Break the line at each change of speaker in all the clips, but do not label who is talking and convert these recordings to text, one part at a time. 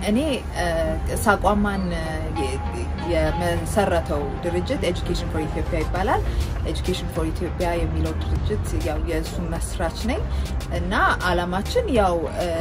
እኔ ሳቋማን የመሰረተው ድርጅት ኤጁኬሽን ፎር ኢትዮጵያ ይባላል። ኤጁኬሽን ፎር ኢትዮጵያ የሚለው ድርጅት ያው የእሱ መስራች ነኝ እና አላማችን ያው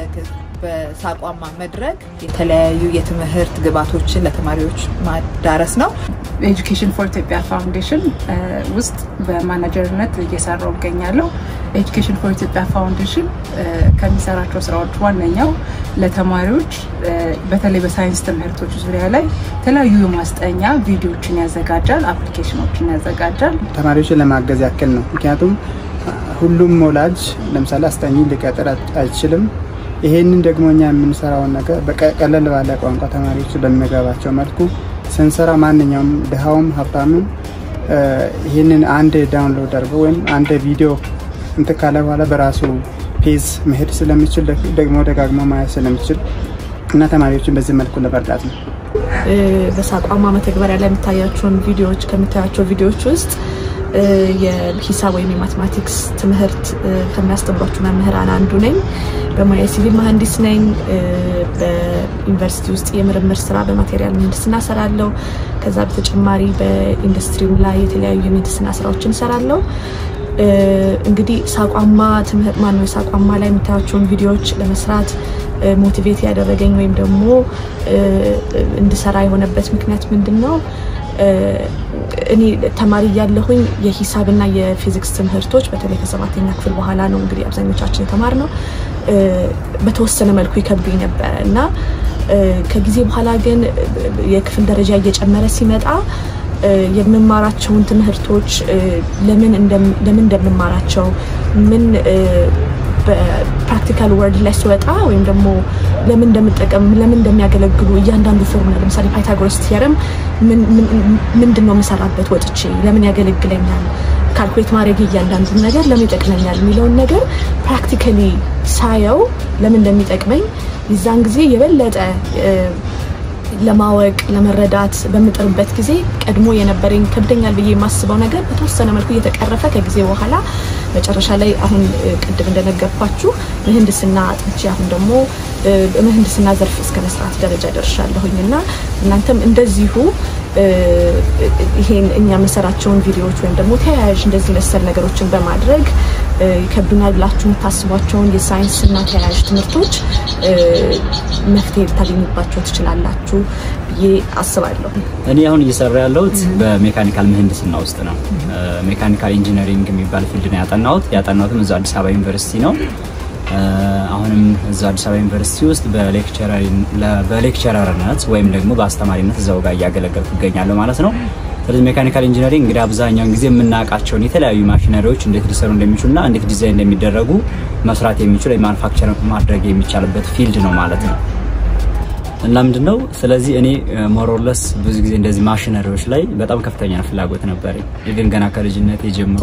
በሳቋማ መድረክ የተለያዩ የትምህርት ግብዓቶችን ለተማሪዎች ማዳረስ ነው።
ኤጁኬሽን ፎር ኢትዮጵያ ፋውንዴሽን ውስጥ በማናጀርነት እየሰራው እገኛለሁ። ኤጁኬሽን ፎር ኢትዮጵያ ፋውንዴሽን ከሚሰራቸው ስራዎች ዋነኛው ለተማሪዎች በተለይ በሳይንስ ትምህርቶች ዙሪያ ላይ የተለያዩ የማስጠኛ ቪዲዮዎችን ያዘጋጃል፣ አፕሊኬሽኖችን ያዘጋጃል።
ተማሪዎችን ለማገዝ ያክል ነው። ምክንያቱም ሁሉም ወላጅ ለምሳሌ አስጠኝ ሊቀጥር አይችልም። ይሄንን ደግሞ እኛ የምንሰራውን ነገር በቀለል ባለ ቋንቋ ተማሪዎች በሚገባቸው መልኩ ስንሰራ ማንኛውም ድሃውም ሀብታምም ይህንን አንድ ዳውንሎድ አድርገው ወይም አንድ ቪዲዮ እንትን ካለ በኋላ በራሱ ፔዝ መሄድ ስለሚችል ደግሞ ደጋግሞ ማየት ስለሚችል እና ተማሪዎችን በዚህ መልኩ ለመርዳት ነው።
በሳቋማ መተግበሪያ ላይ የምታያቸውን ቪዲዮዎች ከምታያቸው ቪዲዮዎች ውስጥ የሂሳብ ወይም የማቴማቲክስ ትምህርት ከሚያስተምሯቸው መምህራን አንዱ ነኝ። በሙያ ሲቪል መሀንዲስ ነኝ። በዩኒቨርሲቲ ውስጥ የምርምር ስራ በማቴሪያል ምህንድስና ሰራለሁ። ከዛ በተጨማሪ በኢንዱስትሪው ላይ የተለያዩ የምህንድስና ስራዎችን ሰራለሁ። እንግዲህ ሳቋማ ትምህርት ማነው ሳቋማ ላይ የምታያቸውን ቪዲዮዎች ለመስራት ሞቲቬት ያደረገኝ ወይም ደግሞ እንድሰራ የሆነበት ምክንያት ምንድን ነው? እኔ ተማሪ እያለሁኝ የሂሳብና የፊዚክስ ትምህርቶች በተለይ ከሰባተኛ ክፍል በኋላ ነው እንግዲህ አብዛኞቻችን የተማርነው በተወሰነ መልኩ ይከብዱኝ ነበረ እና ከጊዜ በኋላ ግን የክፍል ደረጃ እየጨመረ ሲመጣ የምማራቸውን ትምህርቶች ለምን እንደምማራቸው ምን በፕራክቲካል ወርድ ላይ ስወጣ ወይም ደግሞ ለምን እንደምጠቀም ለምን እንደሚያገለግሉ እያንዳንዱ ፎርሙላ ለምሳሌ ፓይታጎረስ ቲየረም ምንድን ነው የምሰራበት ወጥቼ ለምን ያገለግለኛል ካልኩሌት ማድረግ እያንዳንዱን ነገር ለምን ይጠቅመኛል የሚለውን ነገር ፕራክቲካሊ ሳየው ለምን እንደሚጠቅመኝ የዛን ጊዜ የበለጠ ለማወቅ ለመረዳት በምጥርበት ጊዜ ቀድሞ የነበረኝ ከብደኛል ብዬ የማስበው ነገር በተወሰነ መልኩ እየተቀረፈ ከጊዜ በኋላ መጨረሻ ላይ አሁን ቅድም እንደነገርኳችሁ ምህንድስና አጥንቼ አሁን ደግሞ በምህንድስና ዘርፍ እስከ መስራት ደረጃ ደርሻለሁኝ እና እናንተም እንደዚሁ ይሄን እኛ የምንሰራቸውን ቪዲዮዎች ወይም ደግሞ ተያያዥ እንደዚህ መሰል ነገሮችን በማድረግ ይከብዱናል ብላችሁ የምታስቧቸውን የሳይንስ እና ተያያዥ ትምህርቶች መፍትሄ ልታገኙባቸው ትችላላችሁ ብዬ አስባለሁ።
እኔ አሁን እየሰራ ያለሁት በሜካኒካል ምህንድስና ውስጥ ነው። ሜካኒካል ኢንጂነሪንግ የሚባል ፊልድ ነው ያጠናሁት። ያጠናሁትም እዛ አዲስ አበባ ዩኒቨርሲቲ ነው። አሁንም እዛ አዲስ አበባ ዩኒቨርሲቲ ውስጥ በሌክቸረርነት ወይም ደግሞ በአስተማሪነት እዛው ጋር እያገለገልኩ ይገኛለሁ ማለት ነው። ስለዚህ ሜካኒካል ኢንጂነሪንግ እንግዲህ አብዛኛውን ጊዜ የምናውቃቸውን የተለያዩ ማሽነሪዎች እንዴት ሊሰሩ እንደሚችሉና እንዴት ዲዛይን እንደሚደረጉ መስራት የሚችል ወይ ማኑፋክቸር ማድረግ የሚቻልበት ፊልድ ነው ማለት ነው። እና ምንድን ነው ስለዚህ እኔ ሞሮለስ ብዙ ጊዜ እንደዚህ ማሽነሪዎች ላይ በጣም ከፍተኛ ፍላጎት ነበረኝ። ግን ገና ከልጅነት ጀምሮ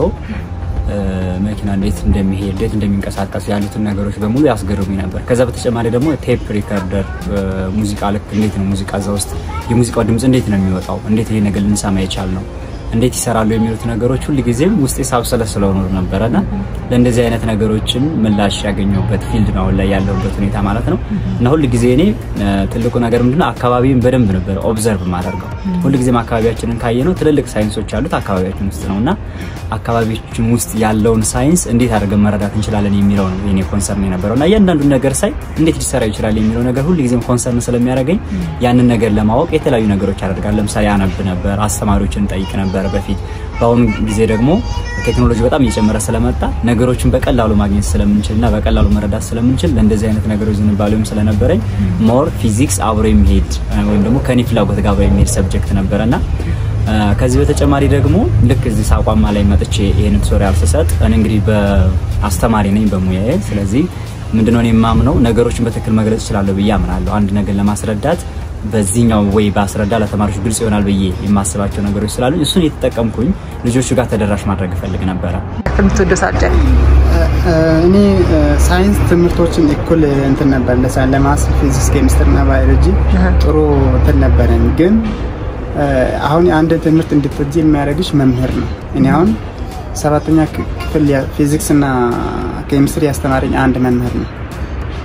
መኪና እንዴት እንደሚሄድ እንዴት እንደሚንቀሳቀሱ ያሉትን ነገሮች በሙሉ ያስገርሙኝ ነበር። ከዛ በተጨማሪ ደግሞ ቴፕ ሪከርደር ሙዚቃ ልክ እንዴት ነው ሙዚቃ እዛ ውስጥ የሙዚቃው ድምፅ እንዴት ነው የሚወጣው፣ እንዴት ይሄ ነገር ልንሰማ የቻል ነው እንዴት ይሰራሉ የሚሉት ነገሮች ሁል ጊዜም ውስጤ ሳብሰለስለው ኖር ነበረና ለእንደዚህ አይነት ነገሮችን ምላሽ ያገኘሁበት ፊልድ ነው አሁን ላይ ያለሁበት ሁኔታ ማለት ነው። እና ሁል ጊዜ እኔ ትልቁ ነገር ምንድነው አካባቢን በደንብ ነበር ኦብዘርቭ ማደርገው። ሁል ጊዜም አካባቢያችንን ካየነው ትልልቅ ሳይንሶች አሉት አካባቢያችን ውስጥ ነው እና አካባቢያችን ውስጥ ያለውን ሳይንስ እንዴት አድርገን መረዳት እንችላለን የሚለው ነው የኔ ኮንሰርን የነበረው እና እያንዳንዱን ነገር ሳይ እንዴት ሊሰራ ይችላል የሚለው ነገር ሁል ጊዜም ኮንሰርን ስለሚያደርገኝ ያንን ነገር ለማወቅ የተለያዩ ነገሮች አደርጋለሁ። ለምሳሌ አነብ ነበር፣ አስተማሪዎችን ጠይቅ ነበር በፊት። በአሁኑ ጊዜ ደግሞ ቴክኖሎጂ በጣም እየጨመረ ስለመጣ ነገሮችን በቀላሉ ማግኘት ስለምንችል እና በቀላሉ መረዳት ስለምንችል ለእንደዚህ አይነት ነገሮች ዝንባሌውም ስለነበረኝ ሞር ፊዚክስ አብሮ የሚሄድ ወይም ደግሞ ከኔ ፍላጎት ጋር አብሮ የሚሄድ ሰብጀክት ነበረና ከዚህ በተጨማሪ ደግሞ ልክ እዚህ ሳቋማ ላይ መጥቼ ይህን ቱቶሪያል ስሰጥ እኔ እንግዲህ በአስተማሪ ነኝ በሙያዬ። ስለዚህ ምንድነው እኔ የማምነው ነገሮችን በትክክል መግለጽ እችላለሁ ብዬ አምናለሁ። አንድ ነገር ለማስረዳት በዚህኛው ወይ በአስረዳ ለተማሪዎች ግልጽ ይሆናል ብዬ የማስባቸው ነገሮች ስላሉ እሱን የተጠቀምኩኝ ልጆቹ ጋር ተደራሽ ማድረግ እፈልግ ነበረ።
የምትወደው ሳብጀክት?
እኔ ሳይንስ ትምህርቶችን እኩል እንትን ነበር ለማስ ፊዚክስ፣ ኬሚስትሪ እና ባዮሎጂ ጥሩ እንትን ነበረኝ ግን አሁን አንድ ትምህርት እንድትወጂ የሚያደርግሽ መምህር ነው። እኔ አሁን ሰባተኛ ክፍል ፊዚክስ እና ኬሚስትሪ ያስተማረኝ አንድ መምህር ነው።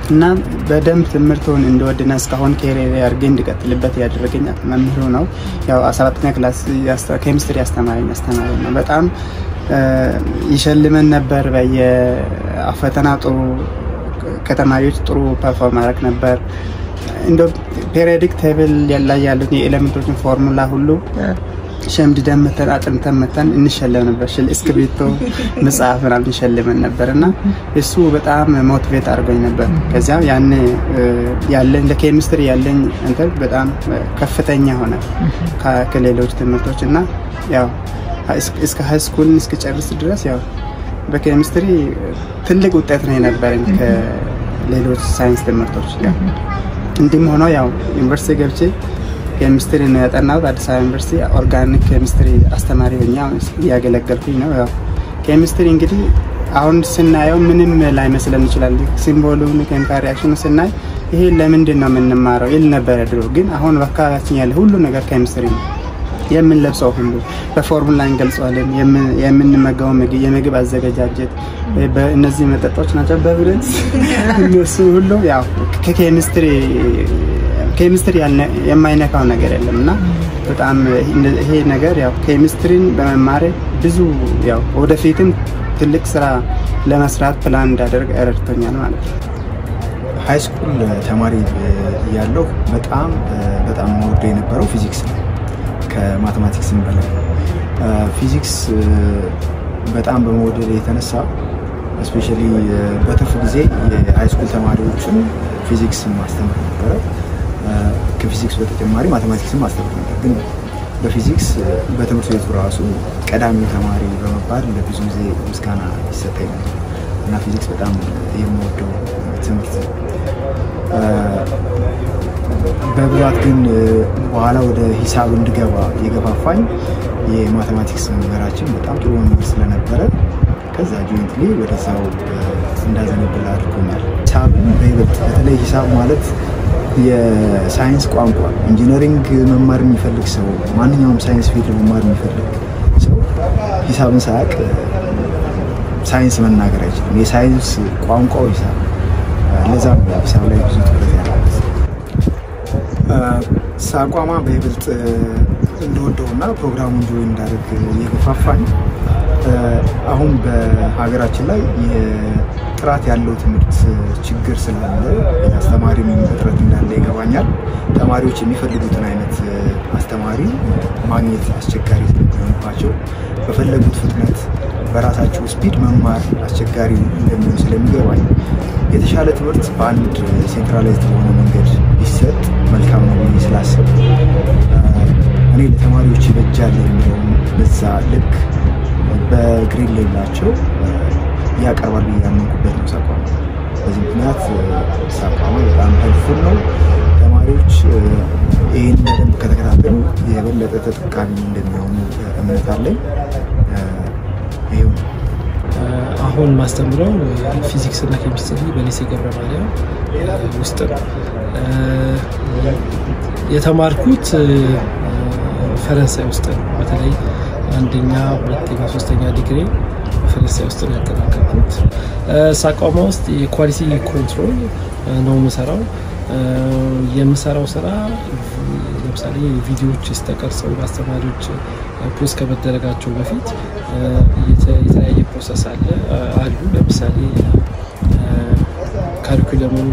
እና በደንብ ትምህርቱን እንድወድና እስካሁን ኬሪየር አድርጌ እንድቀጥልበት ያደረገኝ መምህሩ ነው። ያው 14ኛ ክላስ ኬሚስትሪ አስተማሪ አስተማሪ ነው። በጣም ይሸልመን ነበር። በየፈተና ጥሩ ከተማሪዎች ጥሩ ፐርፎርም ማድረግ ነበር። እንደ ፔሪዮዲክ ቴብል ላይ ያሉት የኤሌመንቶችን ፎርሙላ ሁሉ ሸምድደን መተን አጥንተን መተን እንሸለም ነበር። እስክሪብቶ መጽሐፍ ምናምን እንሸልመን ነበር እና እሱ በጣም ሞቲቬት አድርጎኝ ነበር። ከዚያ ያን ያለኝ ለኬሚስትሪ ያለኝ እንትን በጣም ከፍተኛ ሆነ ከሌሎች ትምህርቶች እና ያው እስከ ሀይ ስኩልን እስክጨርስ ድረስ ያው በኬሚስትሪ ትልቅ ውጤት ነው የነበረኝ ከሌሎች ሳይንስ ትምህርቶች ጋር። እንዲህም ሆኖ ያው ዩኒቨርሲቲ ገብቼ ኬሚስትሪ ነው ያጠናሁት። አዲስ አበባ ዩኒቨርሲቲ ኦርጋኒክ ኬሚስትሪ አስተማሪ ሆኜ እያገለገልኩኝ ነው። ያው ኬሚስትሪ እንግዲህ አሁን ስናየው ምንም ላይመስለን ይችላል። ሲምቦሉን ኬሚካል ሪያክሽኑ ስናይ ይሄ ለምንድን ነው የምንማረው ይል ነበረ ድሮ። ግን አሁን በአካባቢያችን ያለ ሁሉ ነገር ኬሚስትሪ ነው። የምንለብሰው ሁሉ በፎርሙላ እንገልጸዋለን። የምንመገበው ምግብ፣ የምግብ አዘገጃጀት፣ እነዚህ መጠጦች ናቸው በብረት እነሱ ሁሉ ያው ከኬሚስትሪ ኬሚስትሪ የማይነካው ነገር የለም እና በጣም ይሄ ነገር ያው ኬሚስትሪን በመማሬ ብዙ ያው ወደፊትም ትልቅ ስራ ለመስራት ፕላን እንዳደርግ ረድቶኛል ማለት ነው።
ሀይ ስኩል ተማሪ ያለው በጣም በጣም ወደ የነበረው ፊዚክስ ነው ከማቴማቲክስም በላይ ፊዚክስ በጣም በመወደድ የተነሳ እስፔሻሊ በትርፍ ጊዜ የሃይስኩል ተማሪዎችን ፊዚክስ ማስተምር ነበረ። ከፊዚክስ በተጨማሪ ማቴማቲክስም ማስተምር ነበር። ግን በፊዚክስ በትምህርት ቤቱ ራሱ ቀዳሚው ተማሪ በመባል ለብዙ ጊዜ ምስጋና ይሰጠኝ ነበር እና ፊዚክስ በጣም የምወደው ትምህርት ነው። በብዛት ግን በኋላ ወደ ሂሳብ እንድገባ የገፋፋኝ የማቴማቲክስ መምህራችን በጣም ጥሩ መምህር ስለነበረ ከዛ ጆይንትሊ ወደዛው እንዳዘነብል አድርጎኛል። ሂሳብን በይበልጥ በተለይ ሂሳብ ማለት የሳይንስ ቋንቋ ኢንጂነሪንግ መማር የሚፈልግ ሰው ማንኛውም ሳይንስ ፊልድ መማር የሚፈልግ ሰው ሂሳብን ሳያውቅ ሳይንስ መናገር አይችልም። የሳይንስ ቋንቋው ሂሳብ ለዛም ሂሳብ ላይ ብዙ ትኩረት ያለበት ሳቋማ በይበልጥ እንደወደውና ፕሮግራሙ እንጆይ እንዳደርግ የገፋፋኝ አሁን በሀገራችን ላይ ጥራት ያለው ትምህርት ችግር ስላለ አስተማሪ እጥረት እንዳለ ይገባኛል። ተማሪዎች የሚፈልጉትን አይነት አስተማሪ ማግኘት አስቸጋሪ ስለሚሆንባቸው በፈለጉት ፍጥነት በራሳቸው ስፒድ መማር አስቸጋሪ እንደሚሆን ስለሚገባኝ የተሻለ ትምህርት በአንድ ሴንትራላይዝድ በሆነ መንገድ ቢሰጥ መልካም ነው ብዬ ስላሰብ እኔ ለተማሪዎች ይበጃል የሚለውን በዛ ልክ በግሪን ሌላቸው ያቀርባል ብዬ ያመንኩበት ነው ሳቋማ። በዚህ ምክንያት ሳቋማ በጣም ሄልፕፉል ነው። ተማሪዎች ይህን በደንብ ከተከታተሉ የበለጠ ተጠቃሚ እንደሚሆኑ እምነት አለኝ። ይኸው ነው።
አሁን ማስተምረው ፊዚክስ እና ኬሚስትሪ በሊሴ ገብረ ማርያም ውስጥ ነው። የተማርኩት ፈረንሳይ ውስጥ ነው። በተለይ አንደኛ፣ ሁለተኛ፣ ሶስተኛ ዲግሪ ፈረንሳይ ውስጥ ነው ያጠናቀቅኩት። ሳቋማ ውስጥ የኳሊቲ ኮንትሮል ነው የምሰራው። የምሰራው ስራ ለምሳሌ ቪዲዮዎች ተቀርጸው ለአስተማሪዎች ፖስት ከመደረጋቸው በፊት የተለያየ ፕሮሰስ አለ አሉ። ለምሳሌ ካሪኩለሙን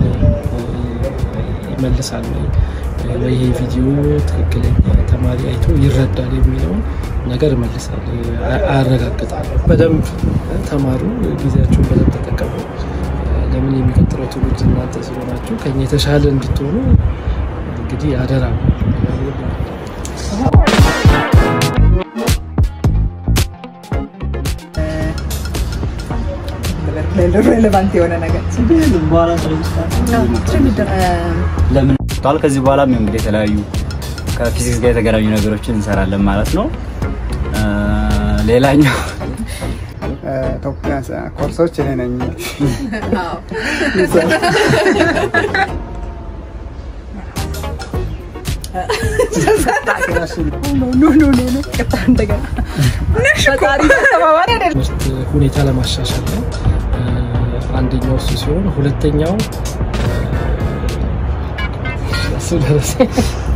ይመልሳል ወይ ይሄ ቪዲዮ ትክክለኛ ተማሪ አይቶ ይረዳል የሚለውን ነገር ይመልሳል፣ አያረጋግጣል። በደንብ ተማሩ፣ ጊዜያቸውን በደንብ ተጠቀሙ። ለምን የሚቀጥለው ትውልድ እናንተ ስለሆናችሁ ከኛ የተሻለ እንድትሆኑ እንግዲህ አደራ ነው።
ሬሌቫንት የሆነ ነገር
ለምን ቷል ከዚህ በኋላም እንግዲህ የተለያዩ ከፊዚክስ ጋር የተገናኙ ነገሮችን እንሰራለን ማለት ነው። ሌላኛው
ኮርሶች እኔ ነኝ።
ትምህርት ሁኔታ ለማሻሻል ነው። አንደኛው እሱ ሲሆን ሁለተኛው እሱ ደረሰ